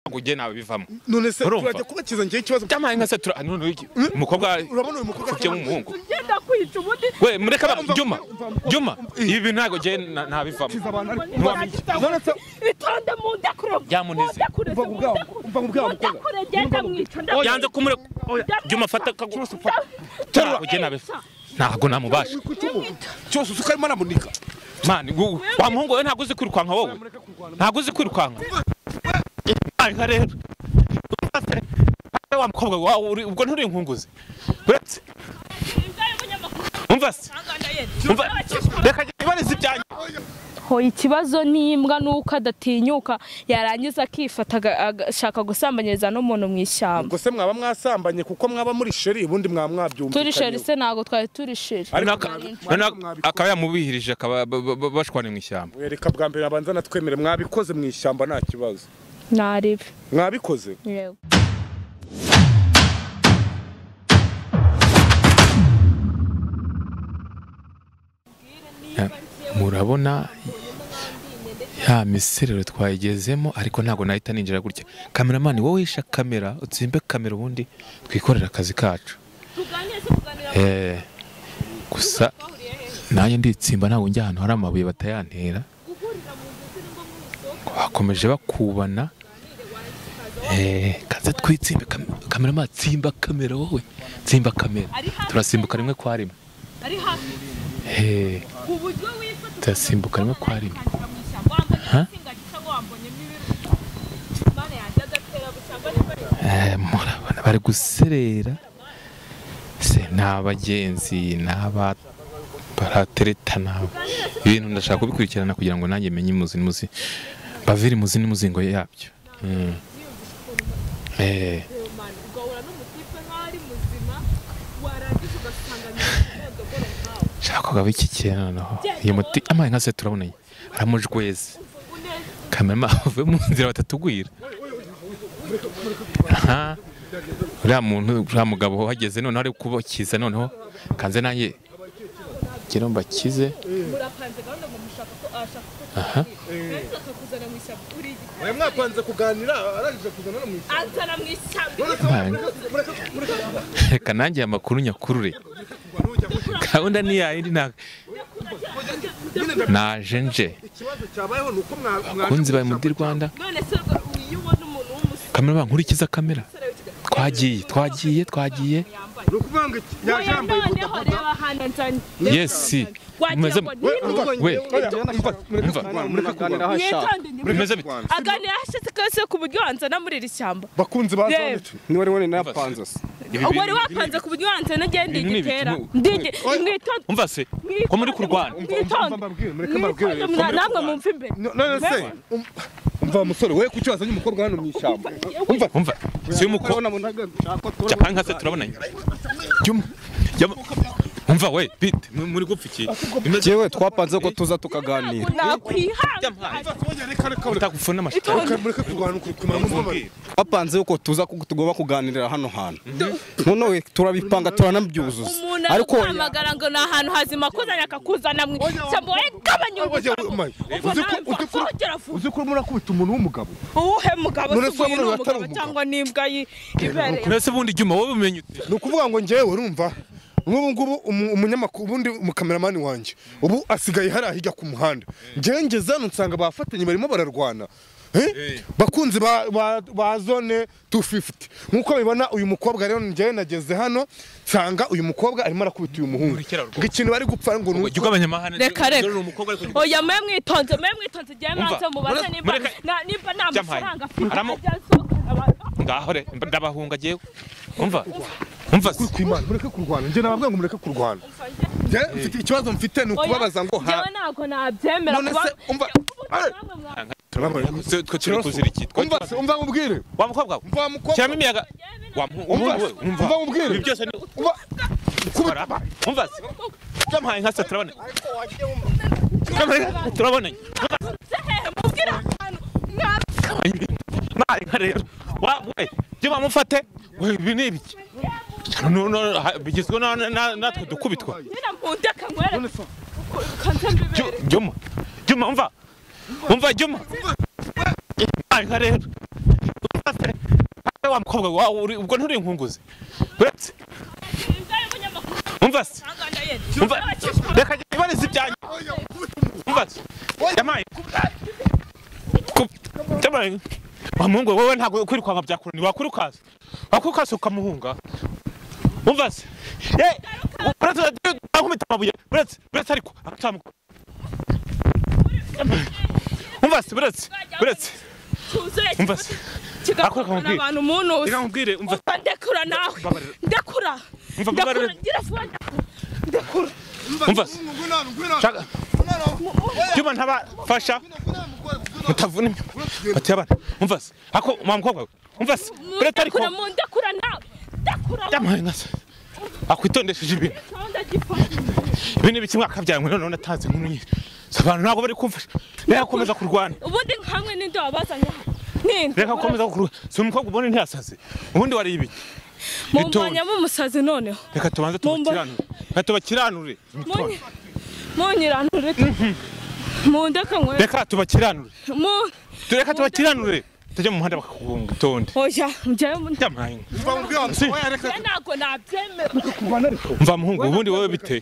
ntabwo ugiye nawe bivamo none se Urumva? turajya kubakiza njyewe ikibazo byamaye nka se tura ah, none iki umukobwa urabona uyu mukobwa ufite umuhungu ugenda kwica ubundi we mureka ba- Urumva- juma juma ibi bintu ntabwo ugiye na- ntabivamo akiza abantu ariko none se itonde mundekure Byamuneze. mundekure Umva ku bwawe, umva ku bwawe, mukobwa. mundekure genda mwica ndakure. yanze kumureka oya juma fata akagu ntabwo ugiye nawe ntabwo namubasha cyose usuka arimo aramunika mani gu- wa muhungu we ntabwo uzi kwirukanka wowe ntabwo uzi kwirukanka nka rero Uretse- uretse wa mukobwa wawe uri- ubwo nturi inkunguzi uretse umva se umva reka njye ibarize ibyanjye ho ikibazo n'imbwa nuko adatinyuka yarangiza akifata aga- agashaka gusambanyiriza n'umuntu mu ishyamba ubwo se mwaba mwasambanye kuko mwaba muri sheri ubundi mwaba mwabyumvikanye turi sheri se ntabwo twari turi sheri Ariko Noneho aka- noneho akaba yamubihirije akaba ba- ba- ba- bashwana mu ishyamba reka bwa mbere abanza natwemere mwabikoze mu ishyamba nta kibazo ntaribi mwabikoze yego murabona ya miserero twayigezemo ariko ntabwo nahita ninjira gutya kameramani wowe wisha kamera utsimbe kamera ubundi twikorera akazi kacu Eh, gusa nanjye nditsimba ntabwo njya ahantu hari amabuye batayantera bakomeje bakubana Eh, kaze twitsimbe kam- kameramani tsimba kamera wowe tsimba kamera turasimbuka rimwe kwa rimwe ari hafi Eh, ku buryo wifata turasimbuka rimwe kwa rimwe ukandira mu ishyamba wambonye agasinga gisa ngo wambonyemo ibiru mana yanjye agatera busanga nibwo Eh, murabona bari guserera se nta bagenzi naba barateretana ibintu ndashaka kubikurikirana kugira ngo nanjye menye muzi muzi bavire muzi n'umuzingo yabyo Mm. eh man ugahura n'umutipe nkaho ari muzima warangiza ugasanga ni umudogoro nkawe nshaka kugaba iki kintu naho uyu muti amaye nka se turabonanye aramujweze kamera avuye mu nzira batatugwira aha uriya muntu uriya mugabo wahageze noneho ari kubakiza noneho kanze nanjye ngira ngo mbakize murapanze gahunda ngo mushaka ko ashaka ko aha twese akakuzana mu ishyamba uri igiti mwe mwapanze kuganira arangije kuzana no mu ishyamba azana mu ishyamba reka nanjye amakuru nyakurure gahunda ni yayindi nta naje nje ikibazo cyabayeho ni uko kunzi baye muri rwanda none se ubwo iyo ubona umuntu w'umusore kamera nkurikiza kamera wikiga twagiye twagiye twagiye ni ukuvuga ngo iki- yaje oya yambaye noneho reba hano nzanye yesi wagira mumeze ngo We, ni umva, we. oya, umva, mureke Umva. kurwana, mureke kurwana. mwitonde ni mumeze bite aganira hashize kose ku buryo wanzana muri iri shyamba bakunzi ba Yewe. zone ni wari wari napanze se wari wapanze ku buryo wanzana agiye ibintu ni ibiki? ndigitera Mu- ndigi mwitonde umva se ko muri kurwana Umva, mwitonde mbabwire, mureke mbabwire. mwitonde mwa- namwe mumva imbere No- none se um- umva musore we kuki wazanye umukobwa hano mu ishyamba umva umva si umuko urabona munaga nshaka ko japani nka se turabonanye Juma, jya- umva we bite mu- muri gupfa iki bimeze yewe twapanze ko tuza tukaganira byampaye reka reka reka utakufuna amashusho mureke kurwana kuri kumara muzababwira twapanze ko tuza ko tugomba kuganirira hano hantu nonewe turabipanga turanabyuzuza umuntu ariko aguhamagara ngo ni ahantu hazima akuzanye akakuzana mu ishyamba wowe gabanya oya umaye uzi ko uzi ko uzi ko urimo urakubita umuntu w'umugabo uwuhe mugabo None se se ubu uyu wabona ni atari umugabo umugabo? cyangwa n'imbwa yi- ibereye mbese ubundi juma wowe umenye ute ni ukuvuga ngo ngewe urumva nk'ubu ngubu umu- umunyamakuru ubundi umukameramani wanjye ubu asigaye hariya hirya ku muhanda ngewe ngeze hano nsanga bafatanye barimo bararwana Eh? bakunzi ba, ba, ba zone 250 nk'uko bibona uyu mukobwa rero ngewe nageze hano nsanga uyu mukobwa arimo arakubita uyu muhungu Nkurikira rwose. ngo ikintu bari gupfa ngo ni jya ugabanyamahane Reka, reka. umukobwa ariko oya mwe mwitonze mwe mwitonze igihe Umva, mwanze mubaze mureka- nimba mureka- na- nimba nta Jya mpaye. mafaranga afite Aramu- ajya asohokana abantu. ngaho re ndabahunga jyewe umva umva se kwimana mureke kurwana njye nababwira ngo mureke kurwana njye mfite ikibazo mfite ni Oya, ukubabaza ngo ha njyewe ntabwo nabyemera none kuba se umva namwe mwa- twe twe turi kuzira iki Twe- umva se umva mubwire wa mukobwa we umva mukobwa shyiramo imiyaga wa mu- Umva ubundi we, se, umva umva mubwire. ibi byose ni umva kubita Baraba. umva se byampaye nka se turabonanye byampaye nka se turabonanye mubwire ahantu mwa- Nabi nka rero wa we jya bamufate we ibi ni ibiki No, no, ha- bigizwe na- na- natwe dukubitwa nyine mpundeka nkwere ukanze mbibere Ju- juma juma umva umva juma Nabi nka rero Umva, wa mukobwa wawe uri- ubwo nturi inkunguzi uretse umva se umva reka njye ibarize ibyanjye umva se yamaye yamaye wa muhungu we, wowe ntabwo kwirukanka byakurani wakwirukansa wakwirukansa ukamuhunga umva se ye uretse ankubita amabuye uretse uretse ariko aratamukura umva se uretse uretse umva se Akora kigakorana akakubwira. abantu umunuzi reka nkubwire umva Umva, ndekura nawe Mbabarira. ndekura Umva, ndekura mbabarira. ngira vuba ndekura ndekura umva se Shaka. Juma ntabafasha mutavuna bati abana umva se ako mwa mukobwa we umva se uretse ariko ndekura mu ndekura nawe ndekura yamaye nka se akwitondesheje ibintu gahunda gipa ibi ni ibiki mwaka byawe noneho natanze inkuru nyinshi Si abantu ntabwo bari kumfasha reka gukomeza kurwana ubundi nkamwe n'indobo wabazanye hano Ninde? reka gukomeza kurwana si umukobwa ubona ntiyasaze ubundi wariye ibiki mumpanya m'umusazi noneho reka tubanze tubakiranure reka tubakiranure Munyi- munyiranure mundeka nkwe reka tubakiranure mu reka tubakiranure tujye mu muhanda bakakugonga utonde oya njyayo mu yamaye nka se. ntabwo nabyemera mva muhungu ubundi wowe biteye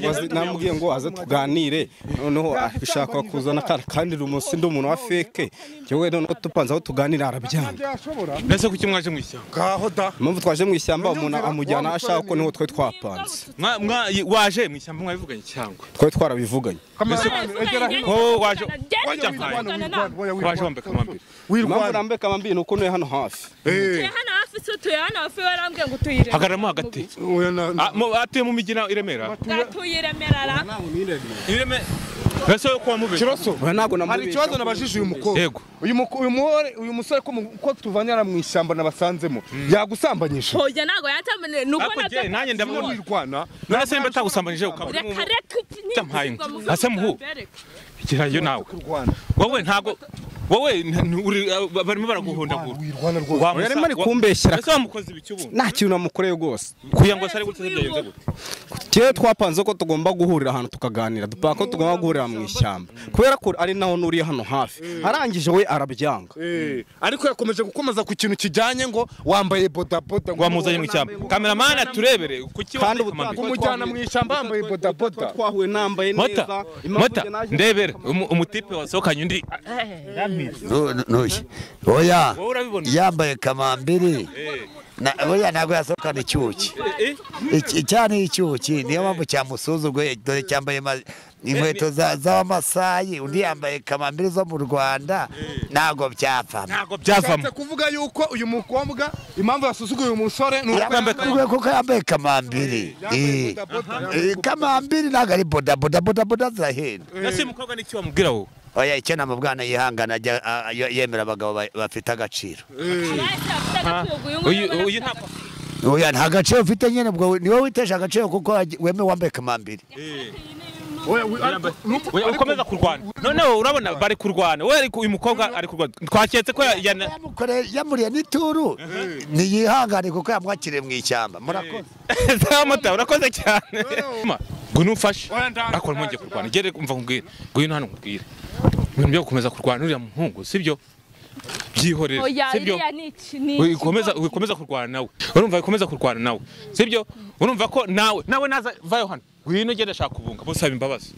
Wazi- namubwiye ngo aze tuganire noneho ashaka kuzana akana kandi rumusi ndi umuntu wa feke yewe noneho tupanze aho tuganira arabyanga mbese kuki mwaje mu ishyamba ngaho da impamvu twaje mu ishyamba umuntu amujyana aho ashaka ko niho twe twapanze Mwa- mwa- y- waje mu ishyamba mwabivuganye cyangwa twari twarabivuganye wowe waje Wajya waje mpaye. mpaye. waje wambeka amambere impamvu nambeka amambiri ni uko niwe hano hafi tuye hano hafi se tuye hano hafi warambwiye ngo tuyire hagararamo hagati Ah, mu- atuye mu mijyi nawe i Remera tuye remera ra i Remera mbese wowe kuba mubeshya kiroso Oya, ntabwo hari namubeshya ikibazo nabajije uyu mukobwa Yego. uyu muko- uyu muhore uyu musore ko mu- ko tuvanyara mu ishyamba nabasanzemo yagusambanyije oya ntabwo yantamaniye nuko Ariko jye, nanjye ndamubona. wirwana none se nimba atagusambanyije ukaba uri reka mu- reka Ndampaye ngo- Ase muhu. ikirayo nawe kurwana wowe ntabwo wowe nta- ntu- uri- ah, barimo baraguhondagura wirwana rwose Wa Oya, musa- arimo ari wa- kumbeshyera mbese wamukoze ibiki ubundi nta kintu namukoreye rwose kugira ngo asare gutya byagenze gute Kera twapanze ko tugomba guhurira ahantu tukaganira dupanga ko tugomba guhurira mu ishyamba kubera ko ari naho nuriye hano hafi arangije we arabyanga Eh, ariko yakomeje gukomeza ku kintu kijyanye ngo wambaye bodaboda ngo wamuzanye mu ishyamba kameramani aturebere kuki Kandi wambeka amambere ubutaha- kumujyana mu ishyamba yambaye bodaboda twahuye nambaye mota mota ndebere umu- umutipe wasohokanye undi ntushye oya wowe urabibona yambaye kamambiri Eh, na- oya ntabwo yasohokana icyuki eh, Iki- icyana icyuki niyo mpamvu cyamusuzuguye dore cyambaye ma- inkweto za- z'abamasayi undi yambaye kamambiri zo mu rwanda ntabwo byapfa ntabwo byavamo Bishatse kuvuga yuko uyu mukobwa impamvu yasuzuguye uyu musore ni uko Yambaye kamambiri kuko yambaye kamambiri yambaye Eh. bodaboda Eh, kamambiri ntabwo ari bodaboda bodaboda zirahenda ese uyu mukobwa n'iki wamubwira wowe oya icyo namubwana yihangana ajya a- a- yemera abagabo ba- bafite agaciro uyu uyu ntabwo oya nta gaciro ufite nyine ubwo niwe witeje agaciro kuko waje- wemewe wambaye kamambiri Oya, wi- ariko- nuko- Oya, ukomeza kurwana noneho urabona bari kurwana wowe ariko uyu mukobwa ari kurwana twaketse ko ya- yana- Yamukore- yamuriye n'ituru ntiyihangane kuko yamwakiriye mu ishyamba murakoze Sawa mota urakoze cyane Ma, ngo numfashe Oya, ndanga. akora mwongeye kurwana gere umva nkubwire ngwino hano nkubwire ibintu byo gukomeza kurwana uriya muhungu sibyo byihorere oya sibyo iriya ni iki ni iki? wikomeza wikomeza kurwana nawe urumva wikomeza kurwana nawe sibyo urumva ko nawe nawe naza vayo hano ngwino genda shaka ubunga musaba imbabazi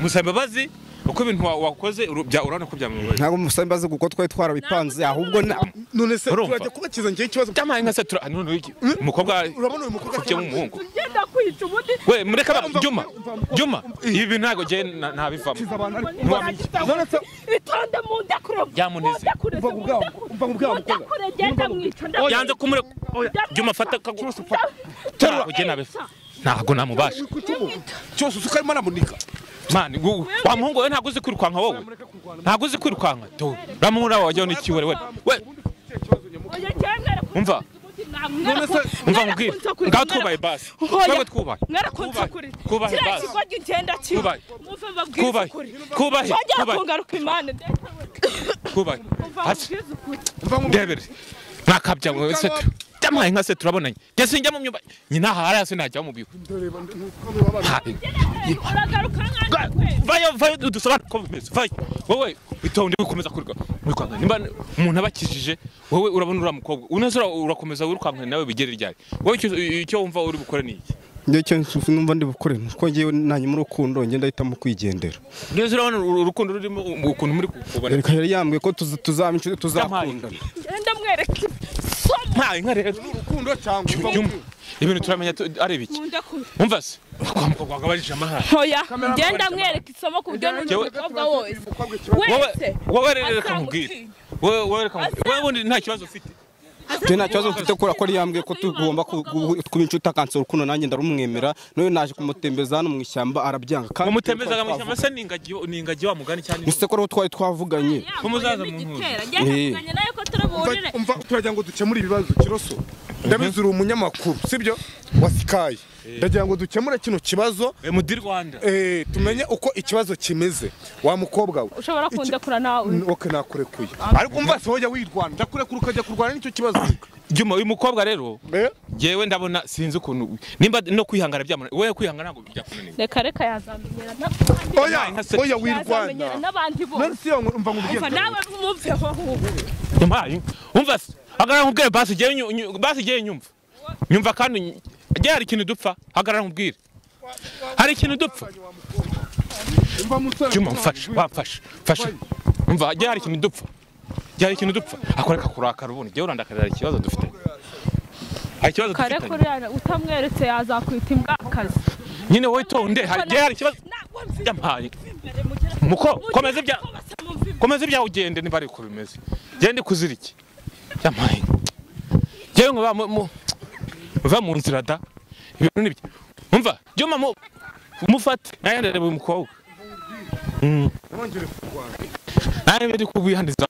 musaba imbabazi uko ibintu wa- wakoze uru- bya- urabona ko byamubabaje ntabwo musa imbaze kuko twari twarabipanze ahubwo na- none se Urumva? turajya kubakiza njyewe ikibazo byamaye nka se tura none iki umukobwa urabona uyu mukobwa ufite umuhungu ngenda kwica ubundi we mureka ba- Umva, juma umva, umva, juma ibi bintu ntabwo jye na- ntabivamo abantu ari Ntiwamenya. none se itonde mundekure Byamuneze. mundekure Umva kubwabo, umva kubwabo, mukobwa. mundekure ngenda mwica yanze kumure juma fata kagu Terura. ntabwo jye nabifa ntabwo namubasha cyose usuka arimo aramunika mani gu- wa muhungu we ntabwo uzi kwirukanka wowe ntabwo uzi kwirukanka tu ramura wajya n'ikiwere we we umva None se- umva nkubwire ngaho twubaye basi twebwe twubaye Twubahe. Twubahe basi. kigo ngenda kiba Twubahe. muve mbabwire twubahe ukuri twubahe twajya twubahe kungaruka imana twubahe hasi mbabwire ukuri ndebere nakabya wowe se tu ndamuhaye nka se turabonanye ngeze njya mu myumba nyina hariya se najya mu bigo Ha- uragaruka Ga- vayo vayo udusobanure uko bimeze vayo wowe itonde ukomeza kurwa wikwanga nimba umuntu abakijije wowe urabona uriya mukobwa uneze ura- urakomeza wirukanka nawe bigere ryari wowe icyo- icyo wumva uri bukore ni iki njye cyo numva ndi bukore nuko ngewe nanyuma urukundo ngenda ahitamo kwigendera uneze urabona uru- urukundo rurimo ukuntu muri kubona reka yari yambwiye ko tuza- tuzamicu- tuzakundana ngenda mwereke ntawe nka rero urukundo cyangwa Yumva, ibintu turamenya tu- ari biki nkunda ku umva se urwamuka rwagabanyije amahanga ntoya ngenda mwereke isomo ku buryo n'undi Njyewe- mukobwa wose wowe wese wowe rero reka azamutinya. nkubwire wowe wowe reka nkubwire wowe ubundi nta kibazo ufite njye nta kibazo mfite kubera ko yambwiye ko tugomba ku- gu- kuba inshuti akansura ukuntu nanjye ndarumwemera noneho naje kumutembeza hano mu ishyamba arabyanga kandi mumutembezaga mu ishyamba se ni ingagi ni ingagi wa mugani cyane museko rero twari twavuganye Umuzaza mu nkuzi. igitera ngenda Eh. muganye nawe ko turaburire umva turagira ngo dukemure ibibazo kiroso ndabizi uri umunyamakuru sibyo wa sikayi ndagira ngo dukemure kino kibazo Eh, mudi rwanda eh, tumenye uko ikibazo kimeze wa mukobwa we ushobora kundekura nawe oke nakurekuye ariko umva se wajya wirwana ndakurekura ukajya kurwana n'icyo kibazo juma uyu mukobwa rero Eh? yewe ndabona sinzi ukuntu nimba no kwihangana byamunaniye wewe kwihangana ntabwo byakunaniye reka reka yazamenyera na- oya nka se- oya yazamenyera wirwana n'abandi bose nansi yo umva umva ngubwiye nawe mwumveho ahubwo mpaye umva se hagarara nkubwire basi igihe nyu- nyu- basi igihe nyumva nyumva kandi nyu- igihe hari ikintu dupfa hagarara nkubwire hari ikintu dupfa umva musore juma mfasha wamfasha mfasha umva igihe hari ikintu dupfa igihe hari ikintu dupfa akoreka kurakara ubundi igihe urandakarira hari ikibazo dufite hari ikibazo kare dufite kuriya utamweretse yazakwita imbwakazi nyine wowe tonde hari igihe hari ikibazo yampaye muko komeza ibya komeza ibyawe ugende niba ari uko bimeze genda ikuzira iki yamaye ngewe nkaba mu- mu- muva mu nzira da ibintu n'ibyo umva jyuma mu mufate nayandere uyu mukobwa Mm. nawe ndi kubihandiza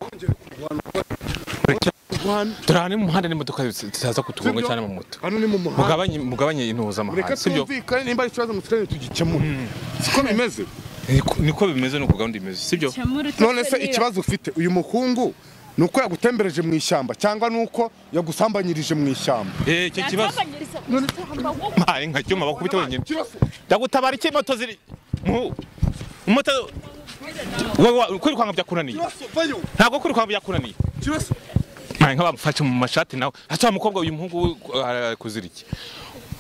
turahane mu muhanda n'imodoka zitaza kutugonga cyane mu moto hano ni mu muhanda mugabanye mugabanye reka intuzamahanga sibyo tumvikane nimba ari ikibazo musore tugikemure siko bimeze Niko- niko bimeze nuko gahunda imeze sibyo none se ikibazo ufite uyu muhungu ni uko yagutembereje mu ishyamba cyangwa ni uko yagusambanyirije mu ishyamba eh icyo kibazo mpaye nka cyuma bakubita wenyine Kirose, ndagutabara iki moto ziri mu moto wowe wa- kwirukanka byakunaniye Kirose, vayo, ntabwo kwirukanka byakunaniye Kirose. nkaye nk'abamufashe mu mashati nawe hasi wa mukobwa uyu muhungu we, uh, ari kuzira iki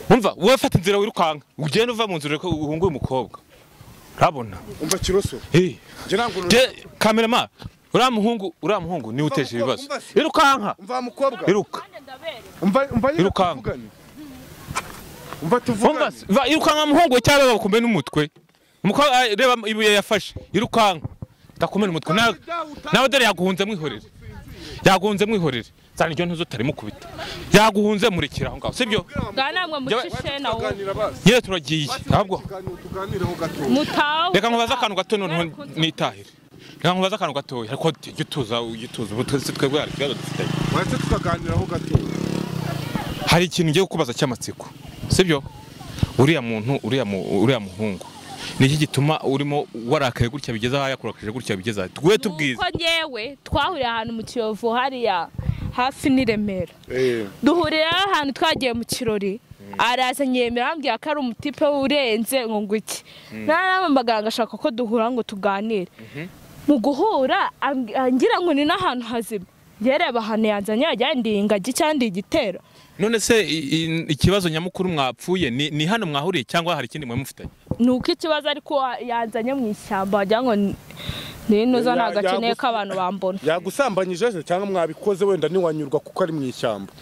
umva wowe fata inzira wirukanka ugende uva mu nzira ureke uhunge uyu mukobwa urabona umva kiroso Eh, njye ntabwo je kamerama uriya muhungu uriya muhungu niwe uteje ibibazo umva se. irukanka umva wa mukobwa iruka umva umva nyine Irukanka. tuvugane umva umva tuvugane se, va- irukanka muhungu we cyangwa bakombe n'umutwe umukobwa ah, reba ibuye yafashe irukanka ndakomera umutwe nawe nawe dore yaguhunze mwihorere yaguhunze mwihorere zana iryo ntuzo utarimo kubita yaguhunze murekera aho ngaho sibyo bwanamwe mucishe na wowe tuganira basi yewe turagiye ntabwo ikiganiro tuganireho gato mutawe reka nkubaze akantu gato noneho nitahire reka nkubaze akantu gatoya ariko ujya utuza ujya utuza ubu twese twebwe hari ikibazo dufitanye bahise tukaganiraho gato hari ikintu ngiye kukubaza cy'amatsiko sibyo uriya muntu uriya mu- uriya muhungu ni iki gituma urimo warakaye gutya bigeze aha yakurakije gutya bigeze aha twe tubwize nuko nyewe twahuriye ahantu mu kiyovu hariya hafi n'i Remera eh duhurira ahantu twagiye mu kirori araza nyemera ambwira ko ari umutipe urenze ngo ngwiki narampamagara ngo ashaka ko duhura ngo tuganire mu guhura ambwi- angira ngo ni n'ahantu hazima yereba ahantu yanzanye yajya ndi ingagi cyangwa ndi igitero none se i- i- ikibazo nyamukuru mwapfuye ni ni hano mwahuriye cyangwa hari ikindi mwe mufitanye ni uko ikibazo ariko yanzanye mu ishyamba wagira ngo ni- ni inoza ntabwo Ya- akeneye yagusa- ko abantu bambona yagusambanyije se cyangwa mwabikoze wenda ntiwanyurwa kuko ari mu ishyamba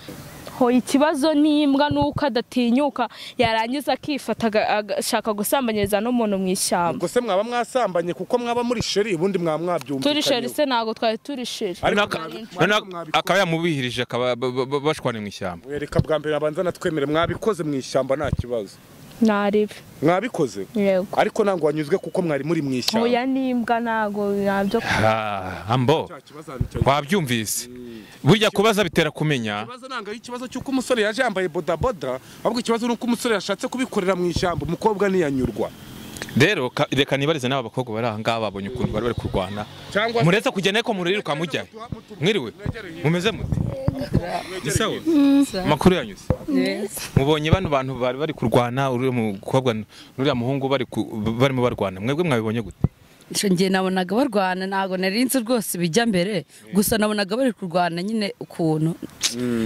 ho ikibazo n'imbwa ni uko adatinyuka yarangiza akifata aga- agashaka gusambanyiriza n'umuntu mu ishyamba ubwo se mwaba mwasambanye kuko mwaba muri sheri ubundi mwaba turi mwabyumvikanyeho sheri se ntabwo twari turi sheri Ariko Noneho aka- mwabikoze- noneho mwabikoze. akaba yamubihirije akaba ba- ba- ba- bashwane mu ishyamba reka bwa mbere abanza natwemere mwabikoze mu ishyamba nta kibazo ntaribi mwabikoze yego ariko ntabwo wanyuzwe kuko mwari muri mu ishyamba oya n'imbwa ntabwo nabyo Ah, ambo Cya kibazo ahantu cya- wabyumvise burya kubaza bitera kumenya ikibazo ntabwo ari ikibazo cy'uko umusore yaje yambaye bodaboda ahubwo ikibazo ni uko umusore yashatse kubikorera mu ishyamba umukobwa ntiyanyurwa rero ka- reka nibarize n'aba bakobwa bari aha ngaha babonye ukuntu bari bari kurwana Cyangwa se- muretse kugenda ko muriruka mujya mwiriwe mumeze mute Ni sawa amakuru yanyuze mubonye bano bantu bari bari kurwana uriya mukobwa n'uriya muhungu bari ku- barimo barwana mwebwe mwabibonye gute Icyo ngihe nabonaga barwana ntabwo nari nzi rwose bijya mbere gusa nabonaga bari kurwana nyine ukuntu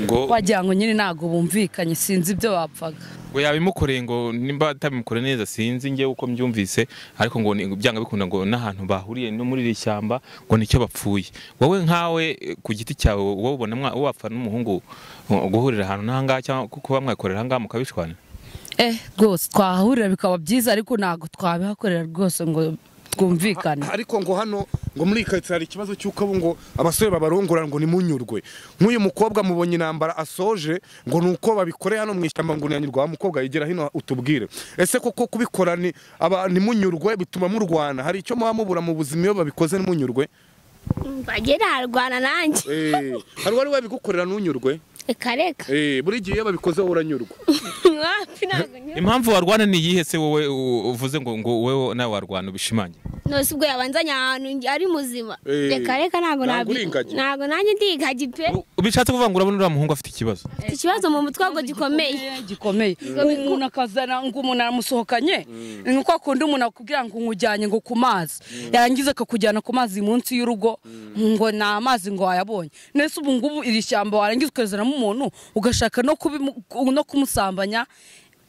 ngo wagira ngo nyine ntabwo bumvikanye sinzi ibyo bapfaga ngo yabimukoreye ngo nimba atabimukoreye neza sinzi njye uko mbyumvise ariko ngo ni- byanga bikunda ngo n'ahantu bahuriye no muri iri shyamba ngo nicyo bapfuye wowe nkawe eh, ku giti cyawe wowe ubona mwa- wapfa n'umuhungu uh, guhurira ahantu n'ahangaha cyangwa ku- kuba mwakorera ahangaha mukabishwana eh rwose twahahurira bikaba byiza ariko ntabwo twabihakorera rwose ngo twumvikane ariko ngo hano ngo muri iyi karitsiye hari ikibazo cy'uko ubu ngo abasore babarongora ngo nimunyurwe nk'uyu mukobwa mubonye intambara asoje ngo ni uko babikoreye hano mu ishyamba ngo unanyurwa wa mukobwa yegera hino utubwire ese koko kubikora ni aba nimunyurwe bituma murwana hari icyo muba mubura mu buzima iyo babikoze nimunyurwe bagera harwana nanjye Eh, hari uwari wabigukorera ntunyurwe reka reka Eh, buri gihe iyo babikoze wowe uranyurwa wapi ntabwo nyura impamvu warwana ni iyihe se wowe u- uvuze ngo ngo wowe nawe warwana ubishimangira nose ubwo yabanzanye ahantu nge- ari muzima Eh, reka reka ntabwo ntabwo nabi- uri ingagi. ntabwo nanjye ndi ingagi pe U- bishatse kuvuga ngo urabona uriya muhungu afite ikibazo Mfite ikibazo mu mutwe ahubwo gikomeye gikomeye umuntu akazana ngo umuntu aramusohokanye ni nkuko akunda umuntu akubwira ngo umujyanye ngo ku mazi yarangiza akakujyana ku mazi munsi y'urugo ngo ni amazi ngo wayabonye nese ubu ngubu iri shyamba warangiza ukarezanamo umuntu ugashaka no kubimu- no kumusambanya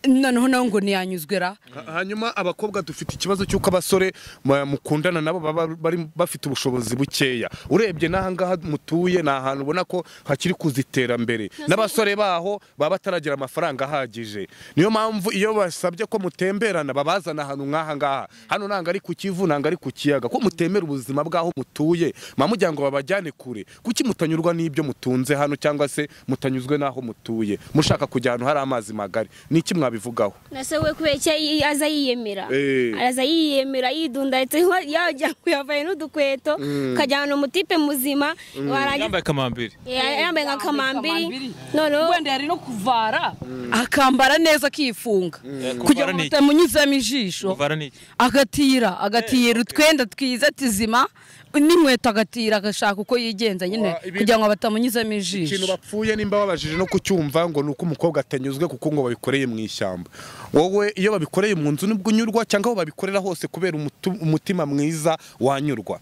noneho nawe ngo ntiyanyuzwe ra Ha- hanyuma abakobwa dufite ikibazo cy'uko abasore ma- mukundana nabo baba bari bafite ubushobozi bukeya urebye n'ahangaha mutuye ni ahantu ubona ko hakiri kuza iterambere n'abasore baho baba bataragira amafaranga ahagije niyo mpamvu iyo basabye ko mutemberana babazana ahantu nk'ahangaha hano ntabwo ari ku kivu ntabwo ari ku kiyaga ko mutemera ubuzima bw'aho mutuye mba mugira ngo babajyane kure kuki mutanyurwa n'ibyo mutunze hano cyangwa se mutanyuzwe n'aho mutuye mushaka kujya ahantu hari amazi magari ni iki mwabivugaho nase we kubera icyo yi- aza yiyemera Eh. araza yiyemera yidunda ndetse wa- yajya yavaye n'udukweto ukajyana umutipe muzima warangiza yambaye kamambiri Eh, yambaye nka kamambiri noneho wenda yari no kuvara akambara neza akifunga kugira ngo ni iki? batamunyuzamo ijisho uvara ni iki agatira agatira utwenda twiza tuzima n'inkweto agatira agashaka uko yigenza nyine Wa, ibi- kugira ngo batamunyuzamo ikintu ijisho bapfuye nimba babajije no kucyumva ngo ni uko umukobwa atanyuzwe kuko ngo babikoreye mu ishyamba wowe iyo babikoreye mu nzu nibwo unyurwa cyangwa aho babikorera hose kubera umutu- umutima mwiza wanyurwa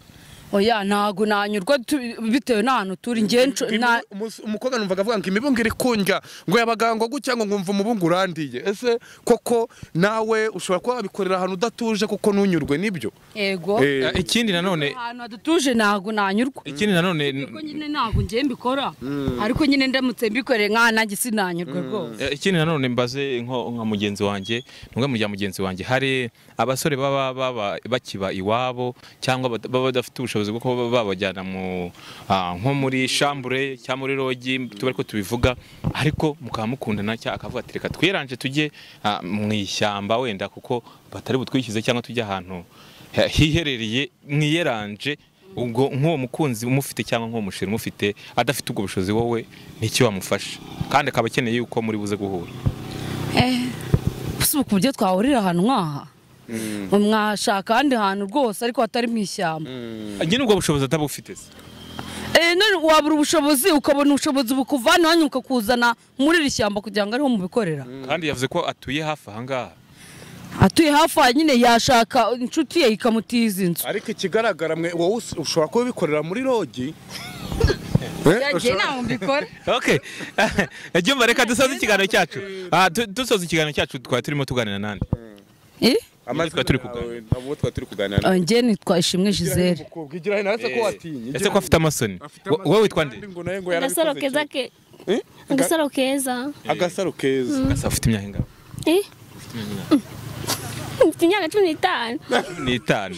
oya ntago nanyurwa tu- bitewe n'ahantu turi njye nco- na- Umus- umukobwa numvaga avuga ngo imibungu iri kundya ngo yabagangwa gutya ngo nkumva umubungu urandiye ese koko nawe ushobora kuba wabikorera ahantu udatuje kuko ntunyurwe nibyo yego Eh, Eh, ikindi nanone ahantu hadutuje ntago nanyurwa ikindi nanone n- Ariko nyine ntago njye mbikora ariko nyine ndamutse mbikoreye nk'aha nanjye sinanyurwe rwose Eh, ikindi nanone mbaze nko nka mugenzi wanjye numwe mu bya mugenzi wanjye hari abasore baba baba bakiba iwabo cyangwa bada- baba badafite ubushobozi bwo kuba babajyana mu ah, nko muri shambure cyangwa muri rogi tuba ariko tubivuga ariko mukaba mukundana cyangwa akavuga ati reka twiranje tujye ah, mu ishyamba wenda kuko batari butwishyize cyangwa tujye ahantu he- hiherereye mwiyeranje ubwo nk'uwo mukunzi umufite cyangwa nk'uwo musheri umufite adafite ubwo bushobozi wowe n'icyo wamufasha kandi akaba akeneye yuko muri buze guhura gusa ubu ku buryo twahurira ahantu nk'aha mwashaka ahandi hantu rwose ariko hatari mu ishyamba nyine ubwo bushobozi ataba ufite se Eh, none wabura ubushobozi ukabona ubushobozi bukuvana hano ukakuzana muri iri shyamba kugira ngo ariho mubikorera kandi yavuze ko atuye hafi ahangaha atuye hafi aha nyine yashaka inshuti ye ikamutiza inzu ariko ikigaragara mwe wowe us- ushobora kuba ubikorera muri rogi mbikora okay ibyumba reka dusoze ikiganiro cyacu Ah, du- dusoza ikiganiro cyacu twari turimo tuganira nande Twari turi kuganira. abo twari turi kuganira njye nitwa ishimwe gisere umukobwa igira hino ese ko watinya ese ko afite amasoni Wo- wowe witwa nde ngo nawe ngo agasaro yarabikoze keza cyane. ke Eh? agasaro keza agasaro keza Asa ufite imyaka ingana Eh? mfite imyaka cumi n'itanu n'itanu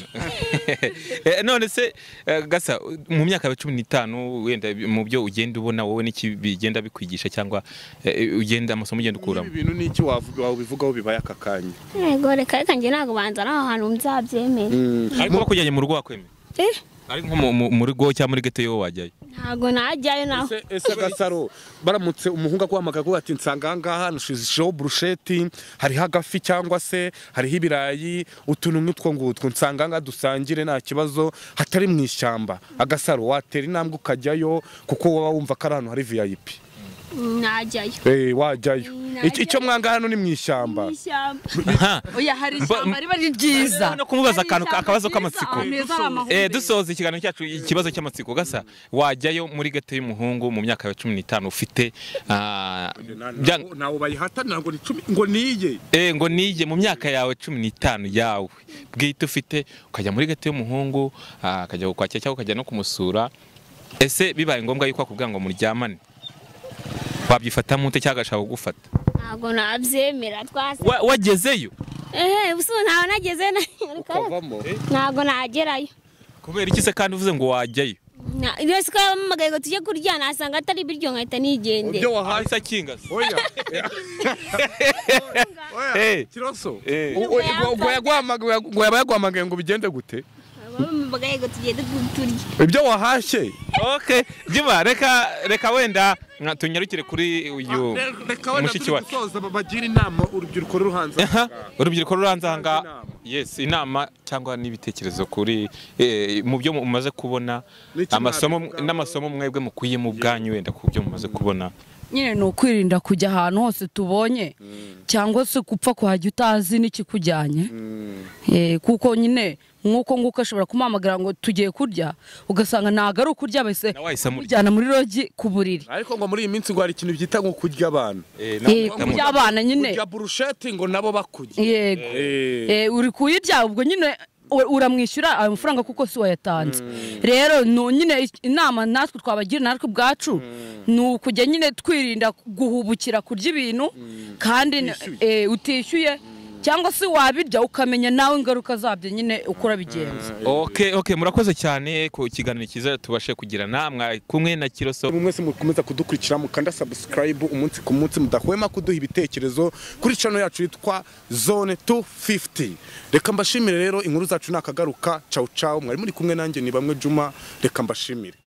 Eh, none se eh, gasa mu myaka ya cumi n'itanu wenda mu byo ugenda ubona wowe n'iki bigenda bikwigisha cyangwa eh, ugenda amasomo ugenda ukuramo ibi bintu n'iki wavu- wabivugaho bibaye aka kanya yego reka reka njye ntabwo banzana aho hantu nzabyemera ariko bakujyanye mu rugo wakwemera Eh, ariko nko mu- mu- muri go cyangwa muri gete yo wajyayo ntabwo najyayo naho ese ese agasaro baramutse umuhungu aguhamagaye avuga ati nsanga aha ngaha nshushijeho burusheti hariho agafi cyangwa se hariho ibirayi utuntu nk'utwo ngutwo nsanga aha ngaha dusangire nta kibazo hatari mu ishyamba agasaro watera intambwe ukajyayo kuko waba wumva ko ari ahantu hari vip najyayo Eh, wajyayo Iki- icyo mwanga hano ni mu ishyamba ishyamba oya hari Mba- ishyamba riba ari ryiza no kumubaza akantu Hari akabazo ishyamba ryiza, k'amatsiko ahantu heza hari Eh, amahumbezi. dusoza ikiganiro cyacu ikibazo cy'amatsiko gasa wajyayo muri gate y'umuhungu mu myaka ya cumi n'itanu ufite ah, byanga- ntawe bayihatanira ngo ni cumi ngo niye Eh, ngo nije mu myaka yawe cumi n'itanu yawe bwite ufite ukajya muri gate y'umuhungu ah, akajya kukwakira cyangwa ukajya no kumusura ese bibaye ngombwa yuko akubwira ngo muryamane wabyifatamo ute cyangwa agashaka kugufata ntabwo nabyemera twasa Wa- wagezeyo ehe ubu ntawe nageze na- ntabwo nagerayo kubera iki se kandi uvuze ngo wajyayo Na- iyo si ko yampamagaye ngo tujye kurya nasanga atari ibiryo nkahita nigendera ahise akingase oya Eh. kiroso Eh. U- oya, ngo- ngo yaguhamagaye- ngo yaba yaguhamagaye ngo bigende gute bampamagaye ngo tugende turya ibyo wahashye okay jima reka reka wenda mwa- tunyarukire kuri uyu mushiki wacu gusoza bagira inama urubyiruko ruri hanze Aha, urubyiruko ruranze aha ngaha Inama. yes inama cyangwa n'ibitekerezo kuri eh, mu byo mumaze kubona N'icyo amasomo mwabivugaho. n'amasomo mwebwe mukuyemo ubwanyu wenda ku byo mumaze kubona nyine ni ukwirinda kujya ahantu hose tubonye cyangwa se gupfa kuhajya utazi n'ikikujyanye Eh, kuko nyine nk'uko nguko ashobora kumuhamagara ngo tugiye kurya ugasanga ntabwo ari ukurya bese Nawe wahise amurya. mujyana muri rogi ku buriri ariko ngo muri iyi minsi ngo hari ikintu byita ngo kurya abantu Eh, na- Eh, na- kurya abana nyine kurya burusheti ngo nabo bakurya yego Eh, uri kuyirya ubwo nyine u- uramwishyura ayo mafaranga kuko si wayatanze rero nu- nyine ic- inama natwe twabagira natwe ubwacu ni ukujya nyine twirinda guhubukira kurya ibintu kandi n- eh, utishyuye cyangwa se wabirya ukamenya nawe ingaruka zabyo nyine uko urabigenza Okay, okay, murakoze cyane ku kiganiro cyiza tubashe kugira namwe kumwe na Kiroso buri mwese mukomeza kudukurikira mukanda sabusikarayibu umunsi ku munsi mudahwema kuduha ibitekerezo kuri cano yacu yitwa zone 250 reka mbashimire rero inkuru zacu nakagaruka cawu cawu mwari muri kumwe nanjye ni bamwe juma reka mbashimire